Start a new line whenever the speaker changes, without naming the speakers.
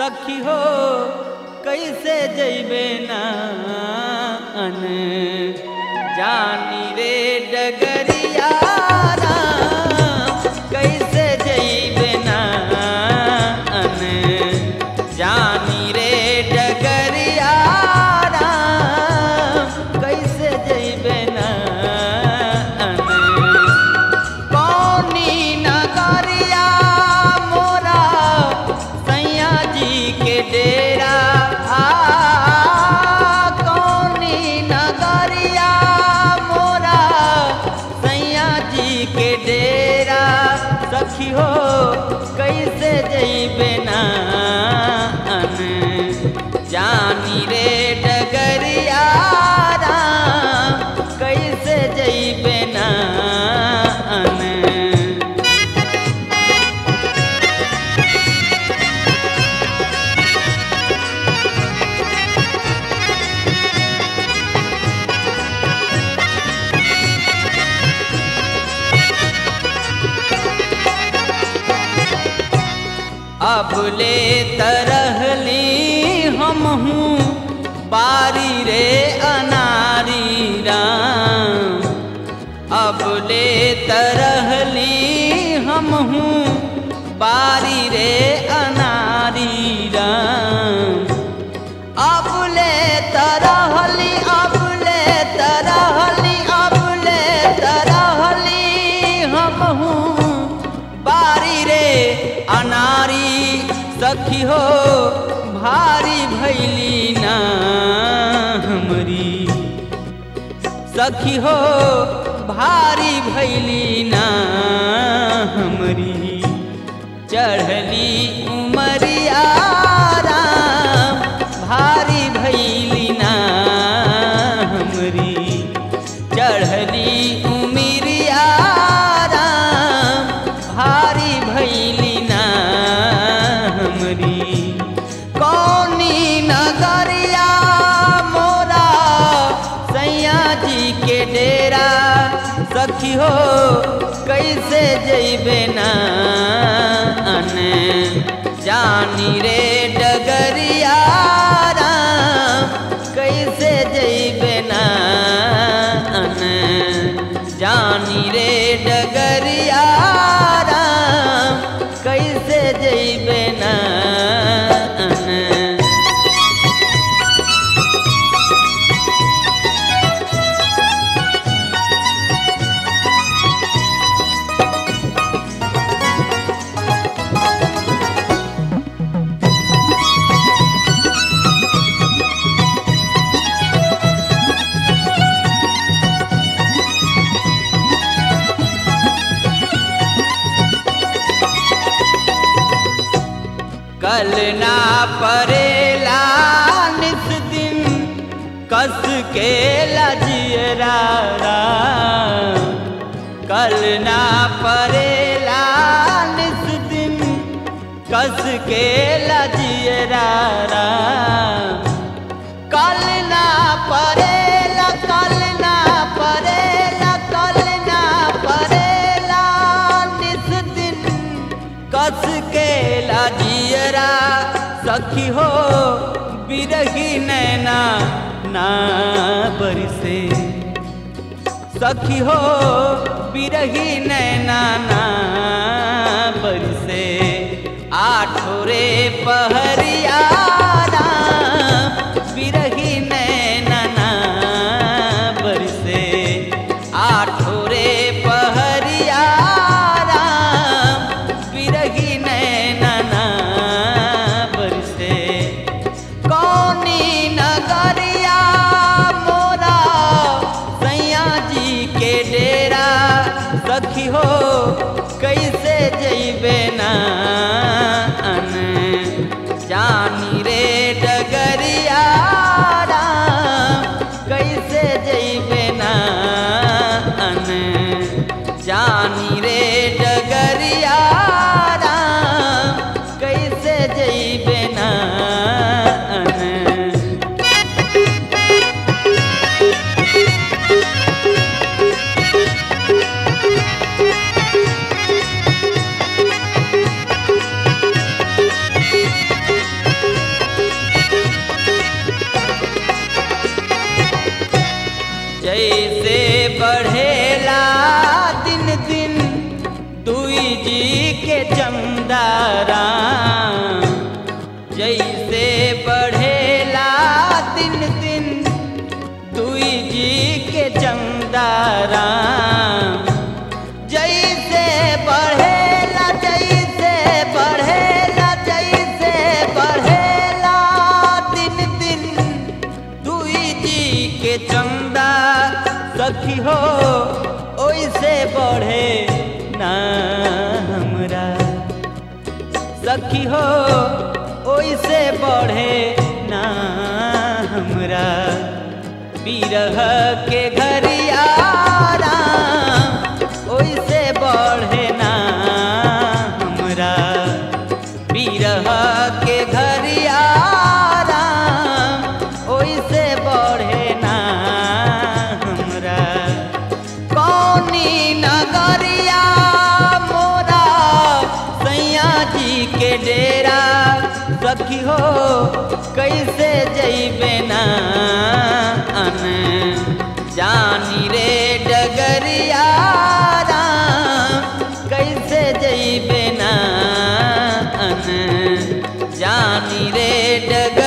सखी हो कैसे जैबे ना अन जानी रे डगरिया राम, कैसे जैबे ना अन जानी रे डगरिया राम, कैसे जैबे ना अन कौनी नगरिया मोरा सैया जी के डेरा आ कौनी नगरिया मोरा सैया जी के डेरा सखी हो कैसे जैबे ना अन जानी रे डगरिया राम, कैसे जैबे ना अन अब ले तरहली हम हूँ बारी रे अनारी राम अब ले तरहली हम हूँ बारी रे अनारी राम अब ले तरहली अब ले तरहली अब ले तरहली हम हूँ बारी रे अनारी सखी हो भारी भैली ना हमरी सखी हो भारी भैली ना हमरी चढ़ली उमरिया राम भारी भैली ना हमरी चढ़ली उमरिया राम भारी भैली ना हमरी कौनी नगरिया मोरा सैया जी के डेरा सखी हो कैसे जैबे ना अन जानी रे डगरिया राम कैसे जैबे ना अन जानी रे डगरिया राम कैसे जैबे ना अन कल ना परेला निस दिन कस के लजियरा राम। कल ना परेला निस दिन कस के लजियरा राम। कल ना परेला कल ना परेला कल ना परेला निस दिन कस के लाजियरा सखी हो बिरही नैना ना बरसे सखी हो बिरही नैना ना बरसे आठोरे पहरिया राम, बिरही नैना ना बरसे आठोरे पहरिया राम, बिरही नैना ना बरसे कौनी नगरिया मोरा सैया जी के डेरा सखी हो कैसे जैबे ना अन जा जैसे बढ़ेला दिन दिन दुई जी के चमदारा जैसे बढ़ेला दिन दिन दुई जी के चमदारा जैसे बढ़ेला जैसे बढ़ेला जैसे बढ़ेला दिन दिन दुई जी के चंदा सखी हो ओइसे बढ़े ना हमरा सखी हो ओइसे बढ़े ना हमरा बिरह के घरियारा ओइसे बढ़े ना हमरा बिरह के घरियारा ओइसे बढ़े ना हमरा कौनी नगरिया मोरा सैया जी के डेरा सखी हो कैसे जैबे ना अन जानी रे डगरिया कैसे जैबे ना अन जानी रे डग